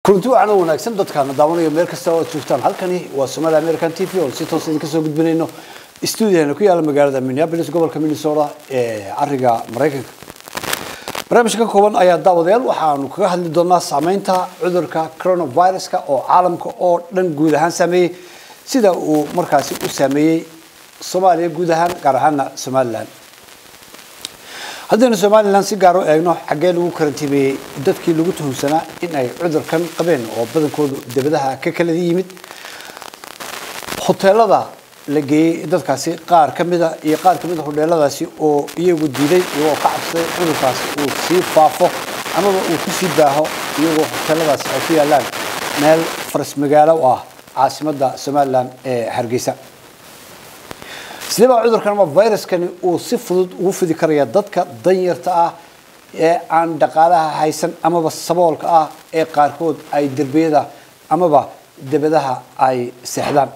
kulanti wacan oo wanaagsan dadkaana daawanayo meel kasta oo aad joogtaan halkani waa Somali American TV oo si toos idinka soo gudbinayno stuudiyaheena ku yaala magaalada Minneapolis gobolka Minnesota ee ariga Mareykanka barnaamijka kooban ayaa daawadayaal waxaanu kaga hadli doonaa saameynta cudurka coronavirus-ka oo caalamka oo dhan guud ahaan saameeyey sida uu markaasi u saameeyey Soomaaliya guud ahaan gaar ahaana Somaliland haddaynu somalilan si gaar u eegno xaggee lagu karantiimeeyey dadkii lagu tuhumsanaa in ay cudurkan qabeen oo badankoodu debadaha ka kala yimid hoteelada la geeyey dadkaasi qaar ka mida iyo qaar ka mid a hodheeladaasi oo iyagu diiday iyagoo ka cabsaday cudurkaasi uu sii faafo amaba uu kusii baaho iyagoo hoteeladaasi ay ku yaalaan meel faras magaalo u ah caasimadda somalilan ee hargeysa sidee baa cudurkan ama viruskani uu si fudud ugu fidi karaya dadka danyarta ah ee aan dhaqaalaha haysan amaba saboolka ah ee qaarkood ay derbiyada amaba debadaha ay seexdaan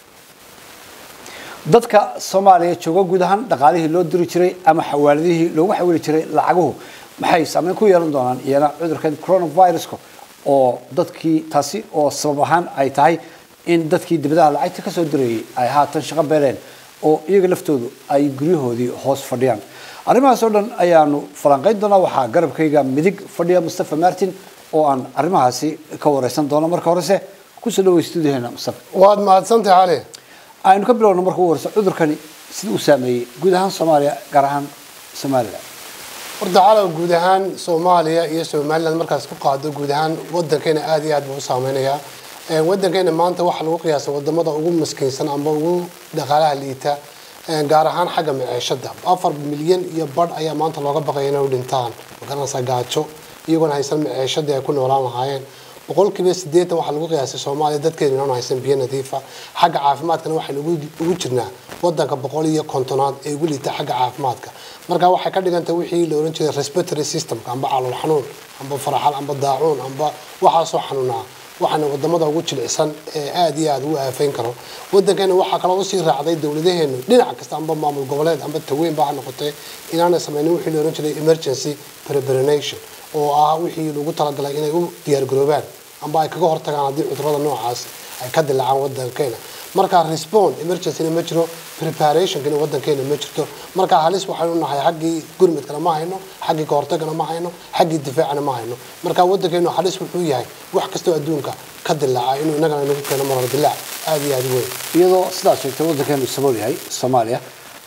dadka soomaaliya jooga guud ahaan dhaqaalihii loo diri jiray ama xawaaladihii loogu xawili jiray lacaguhu maxay saameyn ku yeelan doonaan iyana cudurkan coronaviruska oo dadkii taasi oo sabab ahaan ay tahay in dadkii debadaha lacagta kasoo dirayay ay haatan shaqo beeleen oo iyaga laftoodu ay guryahoodii hoos fadhiyaan arrimahaas oo dhan ayaanu falanqayn doonaa waxaa garabkayga midig fadhiya mustafa martin oo aan arrimahaasi ka wareysan doono marka horese kusoo dhawey stuudiyaheena mustafa waad mahadsantahay cali aynu ka bilowno marka ugu horeysa cudurkani sida uu saameeyey guud ahaan soomaaliya gaar ahaan somaliland horta calaw guud ahaan soomaaliya iyo somaliland markaas ku qaado guud ahaan wadankeena aad iyo aad buu u saameynayaa wadankeena maanta waxaa lagu qiyaasa wadamada ugu maskiinsan amba ugu dhaqaalaha liita gaar ahaan xagga maciishada afar milyan iyo badh ayaa maanta looga baqaya inay u dhintaan magaranaysaa gaajo iyagoona haysan maciishadii ay ku noolaan lahaayeen boqolkiiba sideetan waxaa lagu qiyaasay soomaaliya dadkeedu inaan haysan biyo nadiifa xagga caafimaadkana waxaynu ugu jirnaa wadanka boqol iyo kontonaad ee ugu liita xagga caafimaadka marka waxay ka dhigantay wixii la ohan jiray respiratory systemka amba calool xanuun amba faraxal amba daacuun amba waxaasoo xanuunaa waxaana wadamada ugu jilicsan ee aada iyo aada ugu aafayn karo wadankeena waxaa kaloo usii raacday dowladaheenu dhinac kasta amba maamul goboleed amba taweynba ha noqotee inaanay sameynin wixii la ohan jiray emergency preparation oo ah wixii lagu talagalay inay u diyaargaroobaan amba ay kaga hortagaan haddii cudurada noocaas ay ka dilaacaan wadankeena markaa respond emergencyna ma jiro preparationkina wadankeena ma jirto markaa halis waxaynu nahay xaggii gurmidkana ma hayno xaggii kahortagana ma hayno xaggii difaacana ma hayno markaa wadankeenu halis wuxuu yahay wax kastoo adduunka ka dilaaca inuu inagana nagu keeno marar dilaac aada iyo aada u weyn iyadoo sidaas sheegtay wadankeenu sabool yahay soomaaliya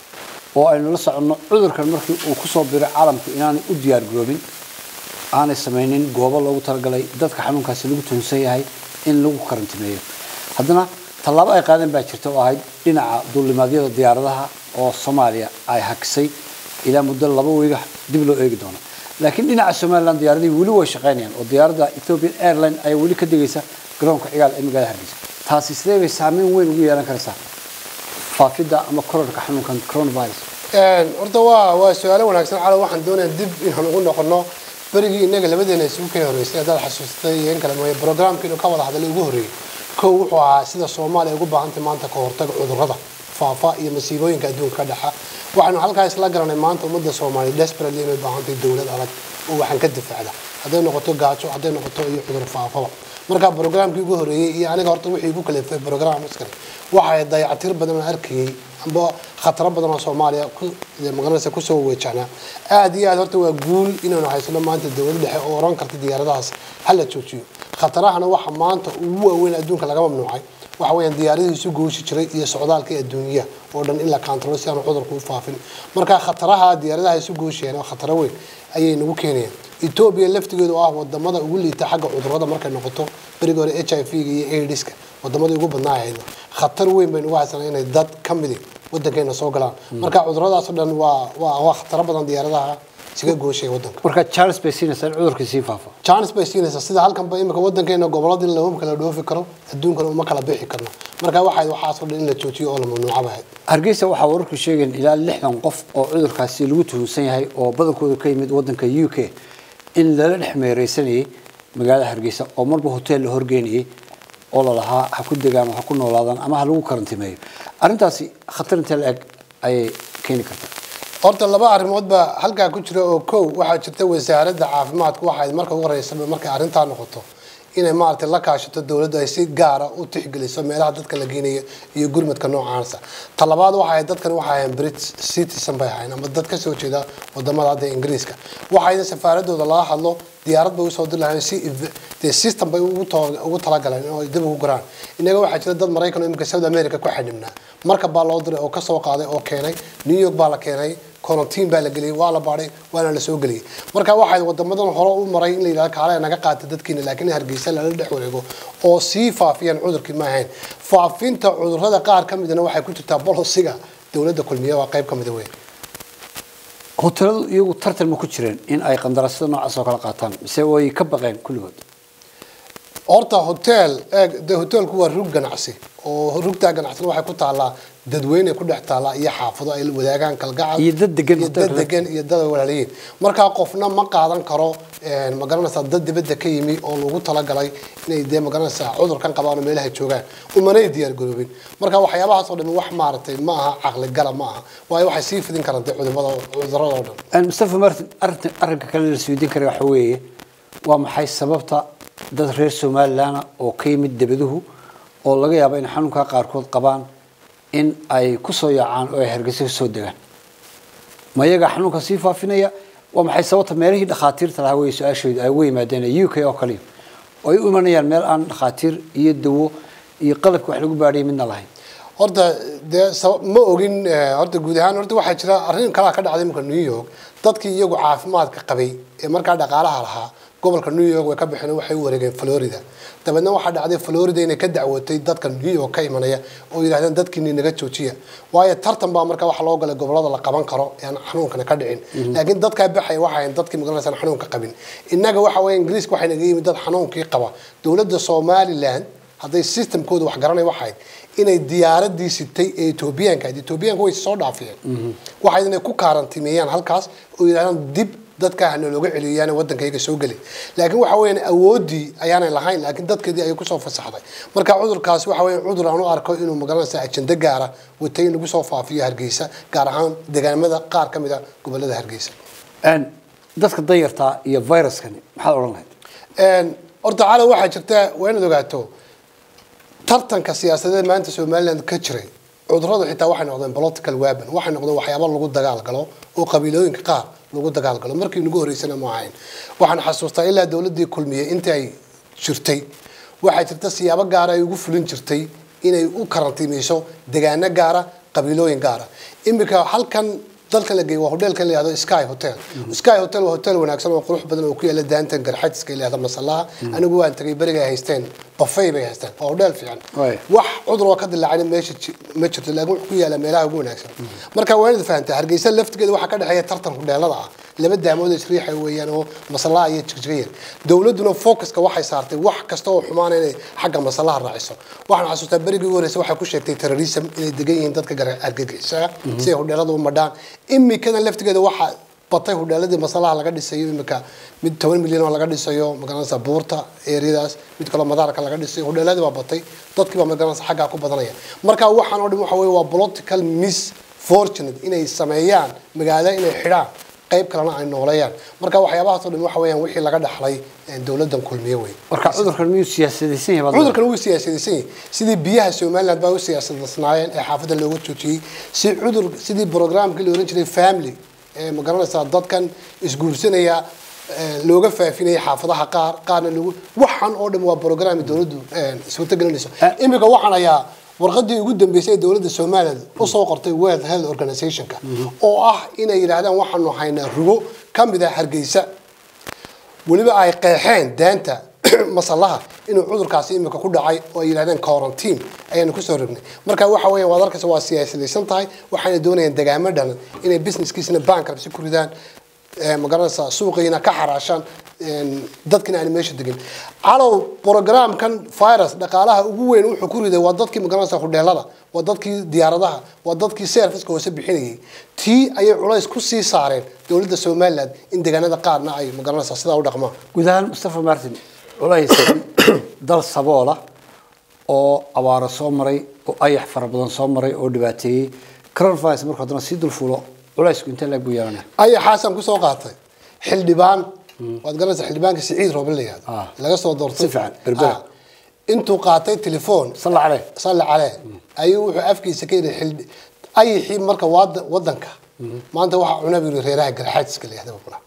oo aynu la soconno cudurkan markii uu kusoo biray caalamku inaanay u diyaar garoobin aanay sameynin goobo loogu talagalay dadka xanuunkaasi lagu tuhunsan yahay in lagu karantimeeyo haddana tallaabo ay qaadeen baa jirta oo ahayd dhinaca duulimaadyada diyaaradaha oo soomaaliya ay hakisay ilaa muddo laba weyga dib loo eegi doono laakiin dhinaca somaliland diyaaradihii weli way shaqaynayaan oo diyaaradda ethiopian airline ayaa weli ka degaysa garoonka cigaal ee magaalada hargeysa taasi sidee bay saameyn weyn ugu yeelan karaysaa faafidda ama kororka xanuunkan coronavirus horta waa waa su-aalo wanaagsan calo waxaan doonayaa dib inaan ugu noqono berigii inaga labadeena isugu kala horreysay haddaad xasuustay iyo in kale mooye programkiinu ka wada hadlay ugu horreeyey kow wuxuu ahaa sida soomaaliya ugu baahantay maanta ka hortaga cudurrada faafa iyo masiibooyinka adduunka ka dhaxa waxaynu halkaa isla garanay maanta ummadda soomaaliya desperately inay baahantahay dowlad adag oo waxaan ka difaacda hadday noqoto gaajo hadday noqoto iyo cudur faafaba markaa programkii ugu horreeyey iyo aniga horta wixii igu kalefay program askari waxay dayacatir badan oo arkayay amba khataro badan oo soomaaliya magaranaysa kusoo weejahnaa aada iyo aad horta waa guul inaynu haysano maanta dowlad dhexe oo oran karta diyaaradahaas hala joojiyo khatarahana waxa maanta ugu waaweyn adduunka laga mamnuucay waxa weeyaan diyaaradihii isu gooshi jiray iyo socdaalka adduunyaha oo dhan in la kaantaroolo si aanu cudurku u faafin marka khataraha diyaaradaha isu gooshayaan oo khataro weyn ayay nagu keenayaan etoobiya laftigeedu oo ah wadamada ugu liita xagga cudurrada markay noqoto berigi hore h i v ga iyo aidiska wadamadii ugu badnaa ahayd khatar weyn baynu ugu haysanaa inay dad ka midi wadankeena soo galaan marka cuduradaasoo dhan waa waa waa khataro badan diyaaradaha isaga gooshaya wadanka marka charles bay siinaysaa in cudurkii sii faafo chance bay siinaysaa sida halkanba imika wadankeena goboladii lama kala dhoofi karo adduunkana uma kala bixi karno marka waxay waxaasoo dhan in la joojiyo oo la mamnuuca bahayd hargeysa waxaa wararku sheegeen ilaa lixdan qof oo cudurkaasi lagu tuhunsan yahay oo badankooda ka yimid wadanka u k in lala dhex meereysanayay magaalada hargeysa oo marba hotel la horgeynayay oo lalahaa ha ku degaan ha ku noolaadaan ama ha lagu karantimeeyo arrintaasi khatar intee la eg ayay keeni kartaa horta laba arrimood baa halkaa ku jira oo kow waxaa jirta wasaaradda caafimaadku waxay marka ugu horeysaba markay arrintaa noqoto inay maaragtay la kaashato dowladdu ay si gaara u tixgeliso meelaha dadka la geenayo iyo gurmadka noocaasa talabaad waxa ahayd dadkan waxa ahayn brit citizen bay ahayn ama dad kasoo jeeda wadamada hadda ingiriiska waxayna safaaradooda laga hadlo diyaarad bay usoo diri lahayn si ev- dee system bay ugu to- ugu talagaleen oo ay dib ugu guraan inaga waxaa jira dad maraykan oo imika south america ku xidhibnaa marka baa loo diray oo kasoo qaaday oo keenay new york baa la keenay quarantine baa la geliyey waa la baadhay waana la soo geliyey marka waxay wadamadan hore u maray in la yidhahdo kaale naga qaata dadkiina laakiin hargeysa lala dhex wareego oo sii faafiyaan cudurkii ma ahayn faafinta cudurrada qaar ka midna waxay ku jirtaa bolosiga dowladda kulmiye waa qayb ka mida weyn hoteeladu iyagu tartan ma ku jireen in ay qandaraasyada noocaas oo kale qaataan mise way ka baqeen kulligood horta hotel eeg de hotelku waa rug ganacsi oo rugtaa ganacsina waxay ku taallaa dadweyne ku dhex taallaa iyo xaafado ay wadaagaan kalgacal Iyo dad degan iyo dad hotelka. degan iyo dad ay walaaliyiin markaa qofna ma qaadan karo een, ma garanaysaa dad dibadda ka yimi oo lagu talagalay inay dee ma garanaysaa cudurkan qabaan oo meelaha joogaan umanay diyaar garoobin marka waxyaabahaas oo dhan wax maaragtay ma aha caqli gala ma aha waayo waxay sii fidin karaan dee cudurrada cudurrada oo dhan Een, mustafa martin arrinta arrinka kale la isweydiin kara waxa weeye waa maxay sababta dad reer somalilan oo ka yimid debaduhu oo laga yaabo in xanuunka qaarkood qabaan in ay ku soo yaacaan oo ay hargeysa ka soo degaan ma iyaga xanuunka sii faafinaya waa maxay sababta meelihii dhakhaatiirta lahaa wey su-aashooda ay ugu yimaadeen u k oo kaliya oo ay u imanayaan meel aan dhakhaatiir iyo dawo iyo qalabka wax lagu baadhiyay midna lahayn horta dee saba- ma ogin eh, horta guud ahaan horta waxaa jira arrin kalaa ka dhacday imika new york dadkii iyagu caafimaadka qabay ee markaa dhaqaalaha lahaa gobolka new york way ka baxeen oo waxay u wareegeen florida dabeedna waxaa dhacday florida inay ka dacwootay dadka new york ka imanaya oo yidhahdeen dadkiini naga joojiya waayo tartan baa markaa waxa loo galay gobolada la qaban karo ee aan xanuunkana ka dhicin laakiin dadkaa baxaya waxay ahayn dadkii magaranaysan xanuunka qabin innaga waxa weeye ingiriiska waxay naga yimid dad xanuunkii qaba dowladda somaliland hadday systemkooda wax garanay waxayd inay diyaaradii sitay ee etoobiyaanka ahayd etoobiyaanka way soo dhaafiyeen waxayd inay ku kaarantimeeyaan halkaas oo yidhahdaan dib dadka hana looga celiyaan waddankayga soo geli laakiin waxa weeyaan awoodii ayaanay lahayn laakiin dadkeedii ayay kusoo fasaxday marka cudurkaasi waxa weeyaan cudur aan u arko inuu magaranaysa ajende gaara watay in lagu soo faafiyo hargeysa gaar ahaan deegaamada qaar ka mid a gobolada hargeysa Een, dadka danyartaa iyo viruskani maxaad odhan lahayd Een, horta cala waxaa jirta waa inaad ogaato tartanka siyaasadeed maanta somaliland ka jiray cudurradu xitaa waxay noqdeen political weapon waxay noqdeen waxyaabo lagu dagaalgalo oo qabiilooyinka qaar lagu dagaalgalo markii nagu horeysana ma ahayn waxaan xasuustaa ilaa dowladii kulmiye intii ay jirtay waxaa jirta siyaabo gaara ay ugu fulin jirtay inay u karantiimeyso degaano gaara qabiilooyin gaara iminka halkan dalka la geeyo waa hoteelka la yihahdo sky hotel sky hotel waa hotel wanaagsan oo qurux badan oo ku yaala daantan garxajiska la yihahdo masalaha anigu waan tagay beriga ay haysteen buffet bay haysteen waa hotel fiican Waay. wax cudur oo ka dilaacayna meesha ji- ma jirto laakiin wuxuu ku yaala meelaha ugu wanaagsan marka waa inaad fahantaa hargeysa laftigeeda waxaa ka dhexeeya tartan hudheelada ah laba daamood isriixa weeyaan oo masalaha iyo jigjigaya dowladuna focuska waxay saartay wax kasta oo xumaana inay xagga masalaha raaciso waxaan xasuustaa berigii ugu horeysa waxay ku sheegtay terrorism inay degan yihiin dadka gar- argagixisaa si ay hudheelada u madhaan imikana laftigeeda waxaa batay hudheeladii masalaha laga dhisayo imika mid toban milyan oo laga dhisayo magaranaysa buurta eeriyadaas mid kaloo madaarka laga dhisayo hudheeladii baa batay dadkii baa magaranaysa xaggaa ku badanaya marka waxaan oo dhan waxa weye waa political misfortunate inay sameeyaan magaalo inay xidhaan qayb kalena ay nooleeyaan marka waxyaabahaas oo dhan waxa weeyaan wixii laga dhaxlay eh, dowladdan kulmiye wey marka cudurkan miyuu siyaasadaysan yahay baad leedahay? cudurkan wuu siyaasadaysan yahay sidii biyaha somaliland baa u siyaasadasnaayeen ee xaafadda looga joojiyey si cudur sidii programkii la oran jiray family ee ma garanaysaa dadkan isguursanaya ee, looga faafinaya xaafadaha qaar qaarna lagu waxan oo dhan waa program dowladdu ee, suurto gelinayso Eh. imika waxaan ayaa warqadii ugu dambeysay ee dowladda somaliland usoo qortay world health organizationka oo ah inay yidhaahdaan waxaanu haynaa rugo ka mid ah hargeysa weliba ay qeexeen daanta masalaha inuu cudurkaasi imika ku dhacay oo ay yidhahdeen quarantine ayaanu kusoo rognay marka waxa weeyaan waad arkaysa waa siyaasadaysan tahay waxaana doonayaan degaamo dhanan inay businesskiisina bankruptcy ku ridaan ee, ma garanaysaa suuqiina ka xaraashaan een, dadkina aan meesha degin calow programkan virus dhaqaalaha ugu weyn wuxuu ku riday waa dadkii ma garanaysaa hudheelada waa dadkii diyaaradaha waa dadkii serviceka hoose bixinayay tii ayay culays ku sii saareen dowladda somaliland in deegaanada qaarna ay ma garanaysaa sidaa u dhaqmaan guud ahaan mustafa martin culays dal saboola oo abaaro soo maray oo ayax fara badan soo maray oo dhibaateeyey coronavirus markuu haddana sii dulfuulo culaysku intee laag buu yeelanaya ayaxaasaan kusoo qaatay xildhibaan waad garanaysaa xildhibaanka siciid rooble la yihahdo Ah. laga soo doortay Si fiican, berbera. Ah. intuu qaatay telefoon salla caleh salli calee ayuu wuxuu afkiisa ka yidhi xildhi ayixii marka waada wadanka maanta waxaa cuna buu yidhi reeraha garxaadiska la yihahdo cuna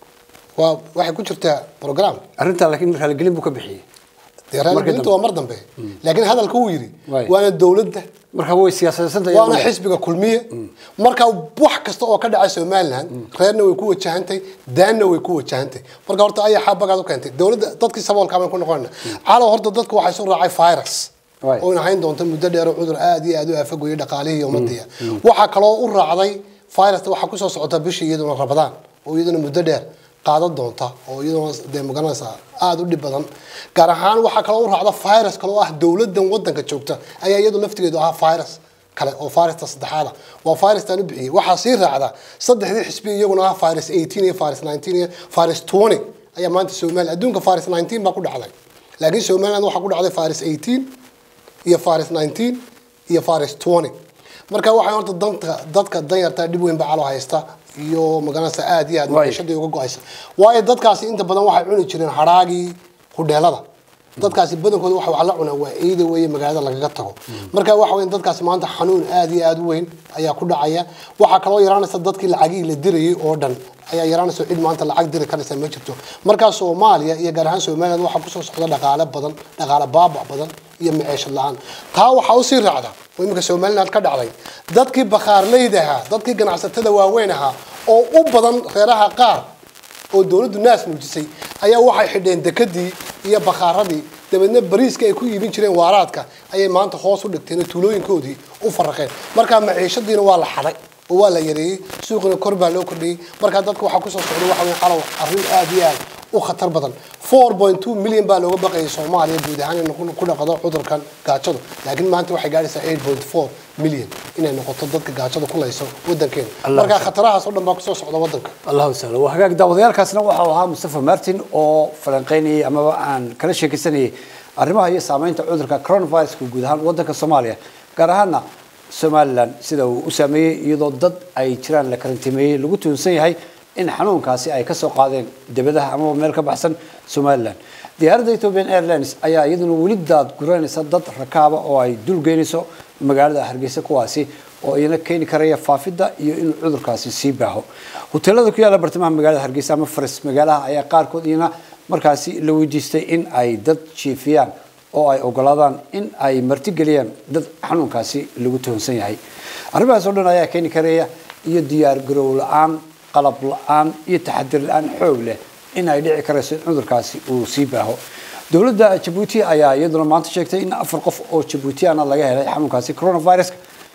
waa waxay ku jirtaa program arrintaa laakiin raaligelin buu ka bixiyey dee raaligelinta dambe. waa mar dambe laakiin hadalka wuu yidhi Waay. waana dowladda marka way siyaasadaysantahay waana xisbiga kulmiye marka wax kasta oo ka dhacay somaliland reerna way ku wajahantay daanna way ku wajahantay marka horta ayaxaa bagaad u keentay dowladda dadkii saboolka baan ku noqonayna calow horta dadku waxay soo raacay virus Waay. oo hayn doonta muddo dheer oo cudur aad iyo aad u aafagoyay dhaqaalihii iyo ummadiya waxaa kaloo u raacday virusta waxaa kusoo socota bishii iyaduna rabadaan oo iyaduna muddo dheer qaadan doonta oo iyaduna dee magaranaysaa aada u dhib badan gaar ahaan waxaa kaloo u raacda virus kale oo ah dowladan wadanka joogta ayaa iyadu laftigeedu ahaa virus kale oo virusta saddexaada waa virustan u bixiyey waxaa sii raacda saddexdii xisbi iyaguna ah virus 18 iyo virus 19 iyo virus 20 ayaa maanta Soomaaliya adduunka virus 19 baa ku dhacday laakiin Soomaaliland waxaa ku dhacday virus 18 iyo virus 19 iyo virus 20 marka waxay horta danta dadka danyarta dhib weyn baa calo haysta iyo magaranaysa aad iyo aad Waay. maciishadii uga go-aysa waayo dadkaasi inta badan waxay cuni jireen hadhaagii hudheelada dadkaasi badankooda waxa wax la cunaa waa ciida weeye magaalada lagaga tago marka waxa weyn dadkaasi maanta xanuun aad iyo aad u weyn ayaa ku dhacaya waxaa kaloo yaraanaysa dadkii lacagihii la dirayay oo dhan ayaa yaraanaysa cid maanta lacag diri karaysa ma jirto markaa soomaaliya iyo gaar ahaan somaliland waxaa kusoo socda dhaqaale badan dhaqaale baabac badan iyo maciishad la-aan taa waxaa usii raacda oo iminka somaliland ka dhacday dadkii bakhaarleyda ahaa dadkii ganacsatada waaweyn ahaa oo u badan reeraha qaar oo dowladdu naas muujisay ayaa waxay xidheen dekadii iyo bakhaaradii dabeedna bariiska ay ku iibin jireen waaraadka ayay maanta hoos u dhigteen oo tuulooyinkoodii u faraqeen markaa maciishadiina waa la xaday oo waa la yareeyey suuqina kor baa loo kordhiyey markaa dadka waxaa kusoo socday waxa weeye calow arrin aad iyo aad u khatar badan 4.2 milyan baa looga baqayay soomaaliya guud ahaan inay ku- ku dhaqdo cudurkan gaajadu laakiin maanta waxay gaadhaysaa 8.4 milyan inay noqoto dadka gaajada ku layso wadankeena Allah markaa sha- khatarahaas oo dhan baa kusoo socda wadanka allahu sahla waa hagaag daawadayaalkaasna waxau ahaa mustafa martin oo falanqeynayay amaba aan kala sheekaysanayay arrimaha iyo saameynta cudurka coronaviruska guud ahaan wadanka soomaaliya gaar ahaana somalilan sida uu u saameeyey iyadoo dad ay jiraan la karantimeeyey lagu tuunsan yahay in xanuunkaasi ay kasoo qaadeen debadaha amaba meel ka baxsan somalilan diyaaradda ethiopian airlines ayaa iyaduna weli daad guranaysa dad rakaaba oo ay dul geynayso magaalada hargeysa kuwaasi oo iyana keeni karaya faafidda iyo inuu cudurkaasi sii baaho hoteelada ku yaalla bartamaha magaalada hargeysa ama faris magaalaha ayaa qaarkood iyana markaasi la weydiistay in ay dad jiifiyaan oo ay ogolaadaan in ay martigeliyaan dad xanuunkaasi lagu tuhunsan yahay arrimahaas oo dhan ayaa keeni karaya iyo diyaar garow la-aan qalab la-aan iyo taxadir la-aan xoog leh in ay dhici karayso in cudurkaasi uu sii baaho dowladda jabuuti ayaa iyaduna maanta sheegtay in afar qof oo jabuutiyaana laga helay xanuunkaasi coronavirus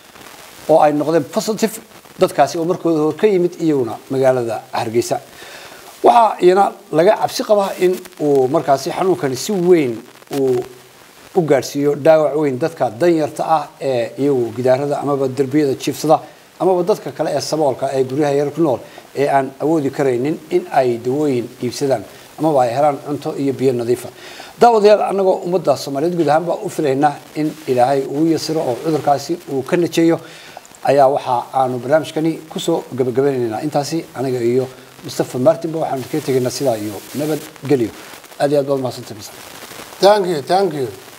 oo ay noqdeen positive dadkaasi oo markooda hor ka yimid iyaguna magaalada hargeysa waxaa iyana laga cabsi qabaa in uu markaasi xanuunkani si weyn uu u gaadhsiiyo dhaawac weyn dadka danyarta ah ee iyagu gidaarada amaba derbiyada jiifsada amaba dadka kale ee saboolka ee guryaha yar ku nool ee aan awoodi karaynin in ay dawooyin iibsadaan amaba ay helaan cunto iyo biyo nadiifa daawadayaal annagoo ummadda soomaaliyeed guud ahaan baa u filaynaa in ilaahay uu yasiro oo cudurkaasi uu ka najeeyo ayaa waxa aanu barnaamijkani kusoo gabagabanaynaa intaasi aniga iyo mustafa martinba waxaanu kaga tegaynaa sidaa iyo nabadgelyo aad iyo aad baad mahadsantahay thank you thank you